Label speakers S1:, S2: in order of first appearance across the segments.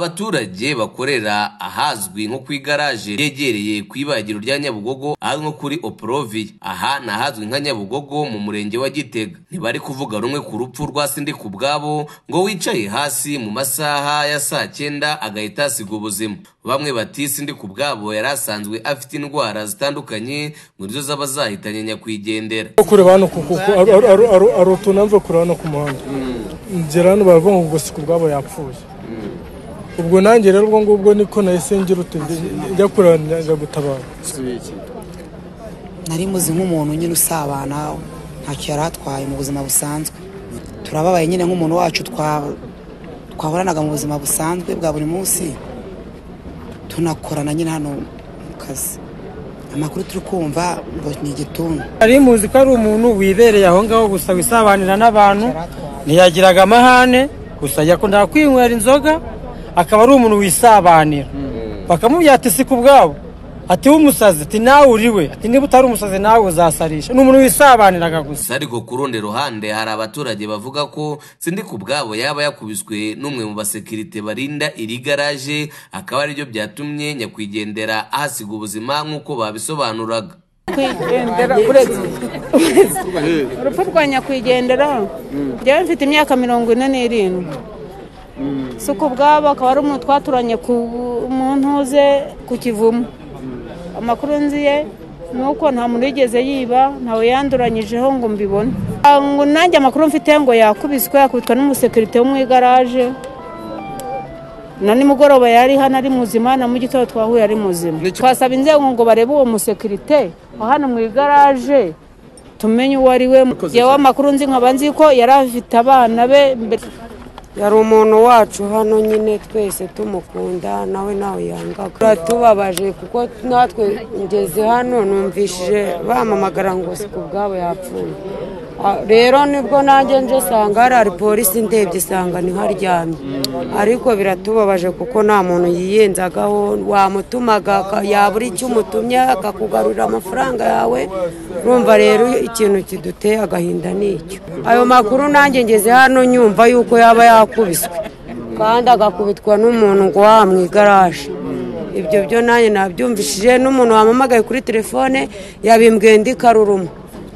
S1: Abaturage bakorera ahazwi nko ku igaraje ryegereye ku ibagiro rya Nyabugogo ahazwi nko kuri Oporoviye, aha ni ahazwi nka Nyabugogo mu murenge wa Gitega, ntibari kuvuga rumwe ku rupfu rwa Sindika ubwabo ngo wicaye hasi mu masaha ya saa cyenda agahita asiga ubuzima. Bamwe bati Sindika ubwabo yari asanzwe afite indwara zitandukanye ngo nizo zaba zahitanye nyakwigendera.
S2: kureba hano kuko ari utunamve kureba hano ku muhanda ngera hano baravuga ngo gusuka ubwabo yapfuye ubwo nanjye rero ubwo ngubwo niko nahise ngira uti njya kureba njya gutabara
S3: nari muzi nk'umuntu nyine usabana ntacyo yari atwaye mu buzima busanzwe turababaye nyine nk'umuntu wacu twa- twahoranaga mu buzima busanzwe bwa buri munsi tunakorana nyine hano mu kazi amakuru turi kumva ngo ni igituntu
S4: Nari muzi ko ari umuntu wibereye aho ngaho gusa wisabanira n'abantu ntiyagiraga amahane gusa yakundaga kwinywera inzoga akaba ari umuntu wisabanira bakamubwira ati si ku bwabo ati we umusazi ati nawe uri we ati niba utari umusazi nawe uzasarisha ni umuntu wisabaniraga gusa
S1: gusa ariko ku rundi ruhande hari abaturage bavuga ko sindika ubwabo yaba yakubiswe n'umwe mu basekirite barinda iri garaje akaba aribyo byatumye nyakwigendera ahasiga ubuzima nk'uko babisobanuraga
S5: kwigendera uretse urupfu rwa nyakwigendera njyewe mfite imyaka mirongo ine n'irindwi si uko ubwabo akaba ari umuntu twaturanye ku mu ntuze ku kivumu amakuru nzi ye ni uko nta muntu yigeze yiba ntawe yanduranyijeho ngo mbibone Ah, ngo nanjye amakuru mfite ngo yakubiswe yakubitwa n'umusekirite wo mu igaraje na nimugoroba yari hano ari muzima na mu gitondo twahuye ari muzima twasaba inzego ngo barebe uwo musekirite wa hano mu igaraje tumenye uwo ari we yewe amakuru nzi nkaba nzi ko yari afite abana be mbere
S6: yari umuntu wacu hano nyine twese tumukunda nawe nawe yangaga turatubabaje kuko natwe ngeze hano numvishije bamamagara ngo si ku bwabo yapfuye Ah, rero nibwo nanjye nje sanga hari hari polisi ndebye sanga niho aryamye ariko biratubabaje kuko nta muntu yiyenzagaho wamutumaga aka- yabura icyo umutumye akakugarurira amafaranga yawe urumva rero ikintu kiduteye agahinda ni icyo ayo makuru nanjye ngeze hano nyumva yuko yaba yakubiswe kandi agakubitwa n'umuntu ngo waha mu igaraje ibyo byo nanjye nabyumvishije n'umuntu wamamagaye kuri telefone yabimbwiye ndi karuruma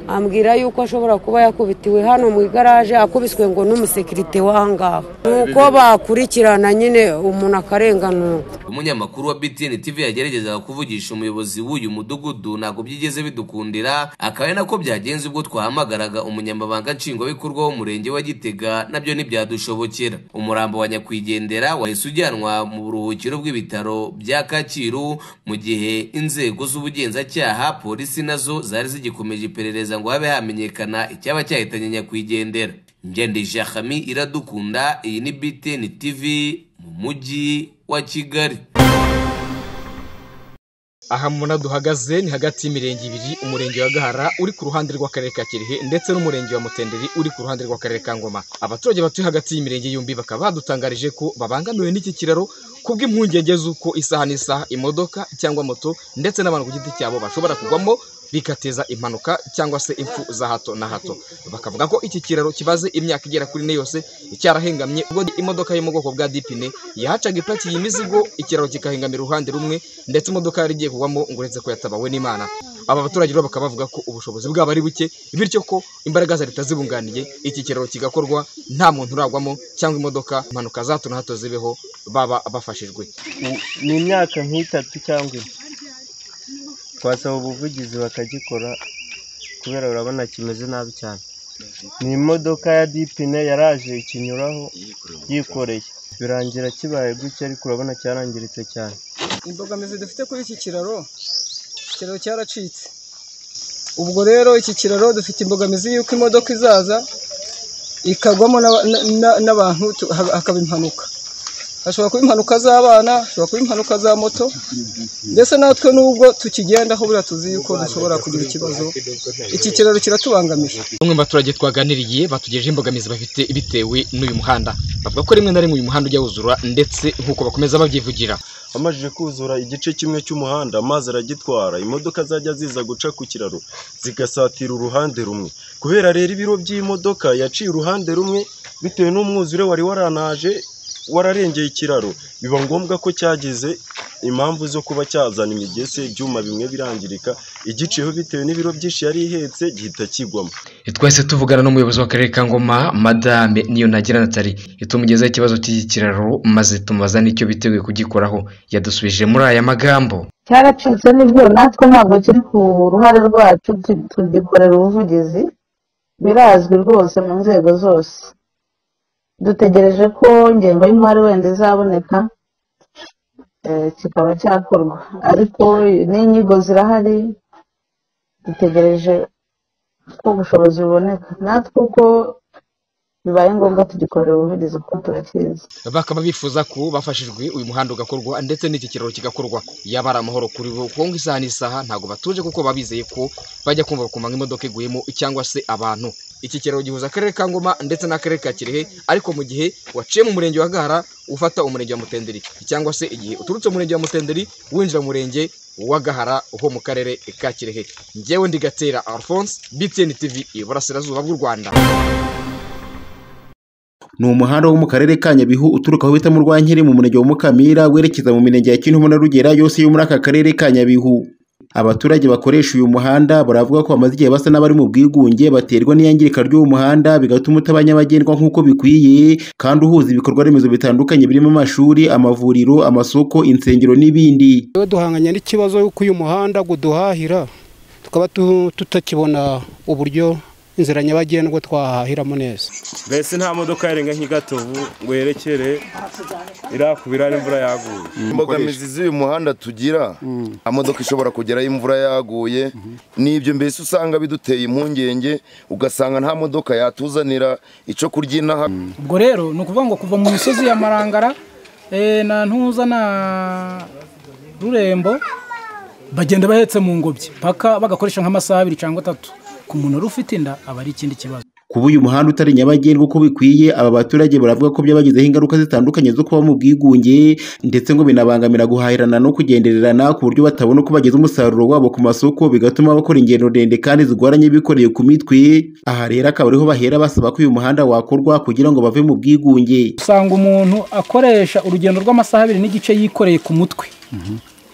S6: ambwira yuko ashobora kuba yakubitiwe hano mu igaraje akubiswe ngo n'umusekirite w'ahangaha nuko bakurikirana nyine umuntu akarenganurwa
S1: umunyamakuru wa BTN TV yageragezaga kuvugisha umuyobozi w'uyu mudugudu ntabwo byigeze bidukundira akaba ari nako byagenze ubwo twahamagaraga umunyamabanga nshingwabikorwa w'umurenge wa Gitega nabyo ntibyadushobokera umurambo wa nyakwigendera wahise ujyanwa mu buruhukiro bw'ibitaro bya Kacyiru mu gihe inzego z'ubugenzacyaha polisi nazo zari zigikomeje iperereza ngo habe hamenyekana icyaba cyahitanye nyakwigendera Ngendije Khami iradukunda iyi ni BTN TV mu mujyi wa Kigali
S7: aha mubona duhagaze ni hagati y'imirenge ibiri umurenge wa gahara uri ku ruhande rw'akarere ka kirehe ndetse n'umurenge wa mutenderi uri ku ruhande rw'akarere ka ngoma abaturage batuye hagati y'imirenge yombi bakaba badutangarije ko babangamiwe n'iki kiraro kubw'impungenge z'uko isaha n'isaha imodoka cyangwa moto ndetse n'abantu ku giti cyabo bashobora kugwamo bigateza impanuka cyangwa se impfu za hato na hato bakavuga ko iki kiraro kibaze imyaka igera kuri ine yose cyarahengamye ubwo imodoka yo mu bwoko bwa dipine yahacaga ipakiye imizigo ikiraro kikahengamira uruhande rumwe ndetse imodoka yari igiye kugwamo ngo uretse ko yatabawe n'imana aba baturage rero bakaba bavuga ko ubushobozi bwabo ari buke bityo ko imbaraga za leta zibunganiye iki kiraro kigakorwa nta muntu uragwamo cyangwa imodoka impanuka za hato na hato zibeho baba bafashijwe
S8: ni imyaka nk'itatu cyangwa ine twasaba ubuvugizi bakagikora kubera urabona kimeze nabi cyane ni imodoka ya dipine yaraje ikinyuraho yikoreye birangira kibaye gutya ariko urabona cyarangiritse cyane
S9: imbogamizi dufite kuri iki kiraro ikiraro cyaracitse ubwo rero iki kiraro dufite imbogamizi y'uko imodoka izaza ikagwamo n'aba- na- na- n'abantu tu- ha- hakaba impanuka hashobora kuba impanuka z'abana hashobora kuba impanuka za moto ndetse natwe n'ubwo tukigendaho buriya tuzi yuko dushobora kugira ikibazo iki kiraro kiratubangamiye
S7: bamwe mu baturage twaganiriye batugejeho imbogamizi bafite bitewe n'uyu muhanda bavuga ko rimwe na rimwe uyu muhanda ujya wuzura ndetse nk'uko bakomeza babyivugira
S8: amajije kuzura igice kimwe cy'umuhanda amazi aragitwara imodoka zajya ziza guca ku kiraro zigasatira uruhande rumwe kubera rero ibiro by'imodoka yaciye uruhande rumwe bitewe n'umwuzure wari waranaje
S10: wararengeye ikiraro biba ngombwa ko cyagize impamvu zo kuba cyazana imigese ibyuma bimwe birangirika igiceho bitewe n'ibiro byinshi yari ihetse gihita kigwamo
S7: twese tuvugana n'umuyobozi w'akarere ka ngoma madame niyo nagira natali itumugezaho ikibazo cy'iki kiraro maze tumubaza n'icyo biteguye kugikoraho yadusubije muri aya magambo
S5: cyaracitse nibyo natwe ntabwo kiri ku ruhare rwacu tu- tugikorera ubuvugizi birazwi rwose mu nzego zose dutegereje ko ingengo y'imari wenda izaboneka eh, kikaba cyakorwa ariko n'inyigo zirahari dutegereje ko ubushobozi buboneka natwe uko bibaye ngombwa tugikorera ubuvugizi kuko turakizi
S7: bakaba bifuza ko bafashijwe uyu muhanda ugakorwa ndetse n'iki kiraro kigakorwa yaba ari amahoro kuri bo kuko ngo isaha n'isaha ntabwo batuje kuko baba bizeye ko bajya kumva bakumva ngo imodoka iguyemo cyangwa se abantu iki kiraro gihuza akarere ka ngoma ndetse n'akarere ka kirehe ariko mu gihe waciye mu murenge wa gahara ufata umurenge wa mutenderi cyangwa se igihe uturutse mu murenge wa mutenderi winjira mu murenge wa gahara ho mu karere ka kirehe ngewe ndigatera alphonse btn tv iburasirazuba bw'u rwanda
S11: ni umuhanda wo mu karere ka nyabihu uturuka aho bita mu rwankeri mu murenge wa mukamira werekeza mu mirenge ya kintumu na rugera yose yo muri aka karere ka nyabihu abaturage bakoresha uyu muhanda baravuga ko bamaze igihe basa n'abari mu bwigunge baterwa n'iyangirika ry'uwo muhanda bigatuma utaba nyabagendwa nk'uko bikwiye kandi uhuza ibikorwa remezo bitandukanye birimo amashuri amavuriro amasoko insengero n'ibindi
S4: iyo duhanganye n'ikibazo y'uko uyu muhanda uduhahira tukaba tu- tutakibona uburyo inzira nyabagendwa twahahiramo neza
S12: mbese nta modoka yarenga nk'igatovu ngo yerekere irakubira n'imvura yaguye
S13: imbogamizi z'uyu muhanda tugira amodoka ishobora kugerayo imvura yaguye n'ibyo mbese usanga biduteye impungenge ugasanga nta modoka yatuzanira icyo kurya inaha
S14: ubwo rero ni ukuvuga ngo kuva mu misozi ya marangara eh, na ntuza na rurembo bagenda bahetse mu ngobyi paka bagakoresha nk'amasaha abiri cyangwa atatu ku muntu wari ufite inda aba ari ikindi kibazo
S11: kuba uyu muhanda utari nyabagendwa uko bikwiye aba baturage baravuga ko byabagizeho ingaruka zitandukanye zo kuba mu bwigunge ndetse ngo binabangamira guhahirana no kugendererana ku buryo batabona uko bageza umusaruro wabo ku masoko bigatuma bakora ingendo ndende kandi zigoranye bikoreye ku mitwe aha rero akaba ariho bahera basaba ko uyu muhanda wakorwa kugira ngo bave mu bwigunge
S14: usanga umuntu akoresha urugendo rw'amasaha abiri n'igice yikoreye ku mutwe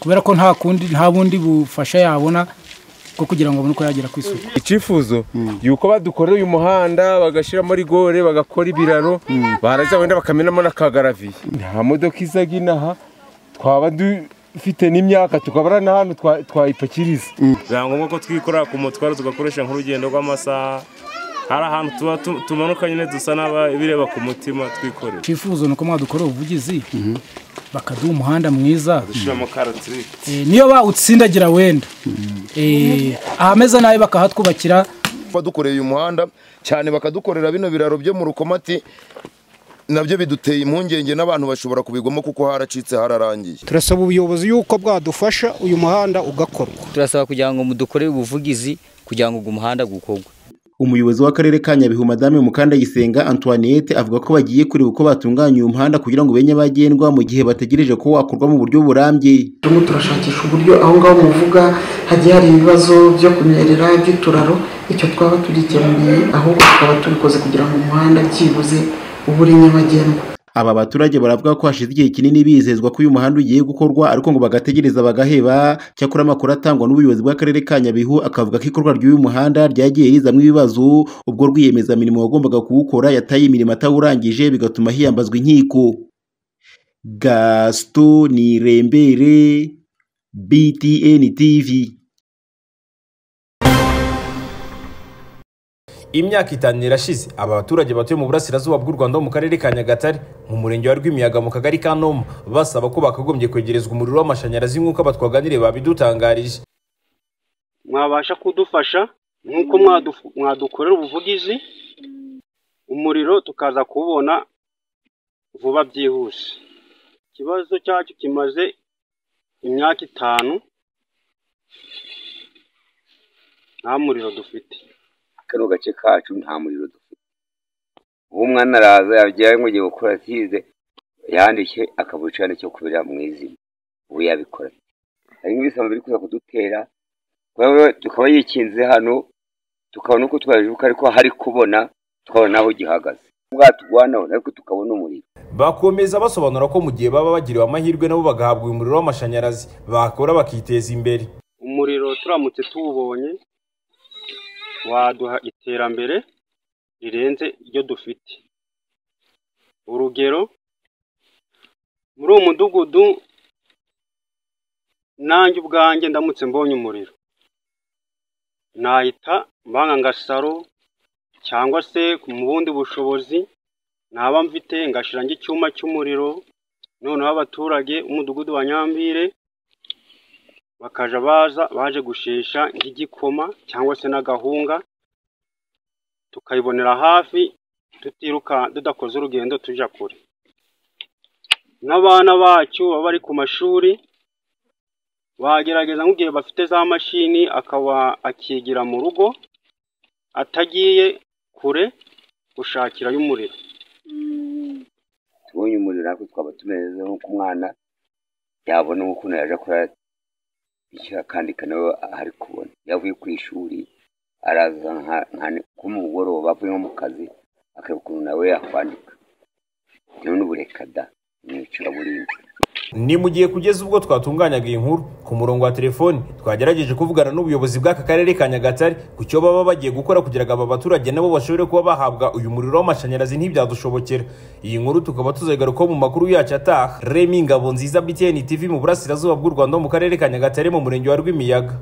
S14: kubera ko nta kundi nta bundi bufasha yabona bwo kugira ngo abone uko yagera ku isoko
S12: icyifuzo yuko badukorera uyu muhanda bagashyiramo rigore bagakora ibiraro baraza wenda bakamenamo n'akagaraviye nta modoka izaga inaha twaba dufite n'imyaka tukaba ari n'ahantu twa- twayipakiriza
S15: biba ngombwa ko twikorera ku mutwaro tugakoresha nk'urugendo rw'amasaha hari ahantu tuba tu- tumanuka nyine dusa n'abireba ku mutima twikorera
S14: icyifuzo ni uko mwadukorera ubuvugizi bakaduha umuhanda mwiza
S15: dushyiramo karoti
S14: Eh, niyo bawutsindagira wenda Eh, ahameze nabi bakahatwubakira
S13: badukoreye uyu muhanda cyane bakadukorera bino biraro byo mu rukomati nabyo biduteye impungenge n'abantu bashobora kubigwamo kuko haracitse hararangiye
S4: turasaba ubuyobozi yuko bwadufasha uyu muhanda ugakorwa
S16: turasaba kugira ngo mudukorere ubuvugizi kugira ngo ugu muhanda gukorwe
S11: umuyobozi w'akarere ka nyabihu madame mukandayisenga antoinette avuga ko bagiye kureba uko batunganya uyu muhanda kugira ngo ube nyabagendwa mu gihe bategereje ko wakorwa mu buryo burambye
S9: turimo turashakisha uburyo aho ngaho muvuga hagiye hari ibibazo byo kunyerera by'uturaro icyo twaba tugikemuriye ahubwo tukaba tubikoze kugira ngo umuhanda byibuze ube uri nyabagendwa
S11: Aba baturage baravuga ko hashize igihe kinini bizezwa ko uyu muhanda ugiye gukorwa ariko ngo bagategereza bagaheba cyakora amakuru atangwa n'ubuyobozi bw'akarere ka Nyabihu akavuga ko ikorwa ry'uyu muhanda ryagiye rizamo ibibazo ubwo rwiyemezamirimo wagombaga kuwukora yataye imirimo atawurangije bigatuma hiyambazwa inkiko Gaston Nirembere BTN TV
S17: imyaka itanu irashize aba baturage batuye mu burasirazuba bw'u rwanda ho mu karere ka nyagatare mu murenge wa rwimiyaga mu kagari ka noma basaba ko bakagombye kwegerezwa umuriro w'amashanyarazi nk'uko abatwaganire babidutangarije
S18: mwabasha kudufasha nk'uko mwadu- mwadukorera ubuvugizi umuriro tukaza kuwubona vuba byihuse ikibazo cyacu kimaze imyaka itanu nta muriro dufite
S19: kano gace kacu nta muriro dufite uwo mwana araza yajyayo ngo agiye gukora atize yandike akabucana cyo kubera mu izina ubu yabikora ate? hari nk'ibisambo biri kuza kudutera kuba we- tukaba yikinze hano tukabona uko twajibuka ariko hari kubona tukabona naho gihagaze
S20: bwatugwanaho ariko tukabona umuriro
S21: bakomeza basobanura ko mu gihe baba bagiriwe amahirwe nabo bagahabwa uyu muriro w'amashanyarazi bakora bakiteza imbere
S11: umuriro turamutse tuwubonye waduha iterambere rirenze iryo dufite urugero muri uwo mudugudu nanjye ubwanjye ndamutse mbonye umuriro nahita mbanga ngasaro cyangwa se mu bundi bushobozi naba mfite ngashyira njye icyuma cy'umuriro noneho abaturage umudugudu wa nyambire bakaja baza baje gushesha nk'igikoma cyangwa se n'agahunga tukayibonera hafi tutiruka tudakoze urugendo tujya kure n'abana bacu baba bari ku mashuri bagerageza nk'igihe bafite za mashini akaba akigira mu rugo atagiye kure gushakirayo umuriro
S20: tubonye umuriro ariko twaba tumeze nk'uko umwana yabona ukuntu yaje akora icyo akandika nawe ari kubona yavuye ku ishuri araza nka mugoroba avuye nko mu kazi akareba ukuntu nawe yakwandika bitewe n'ubureka da mu icuraburindi
S21: ni mu gihe kugeza ubwo twatunganyaga iyi nkuru ku murongo wa telefoni twagerageje kuvugana n'ubuyobozi bw'aka karere ka nyagatare ku cyo baba bagiye gukora kugira ngo aba baturage nabo bashobore kuba bahabwa uyu muriro w'amashanyarazi ntibyadushobokera iyi nkuru tukaba tuzigarukaho mu makuru yacu ataha remi ngabo nziza btn tv mu burasirazuba bw'u rwanda mu karere ka nyagatare mu murenge wa rwimiyaga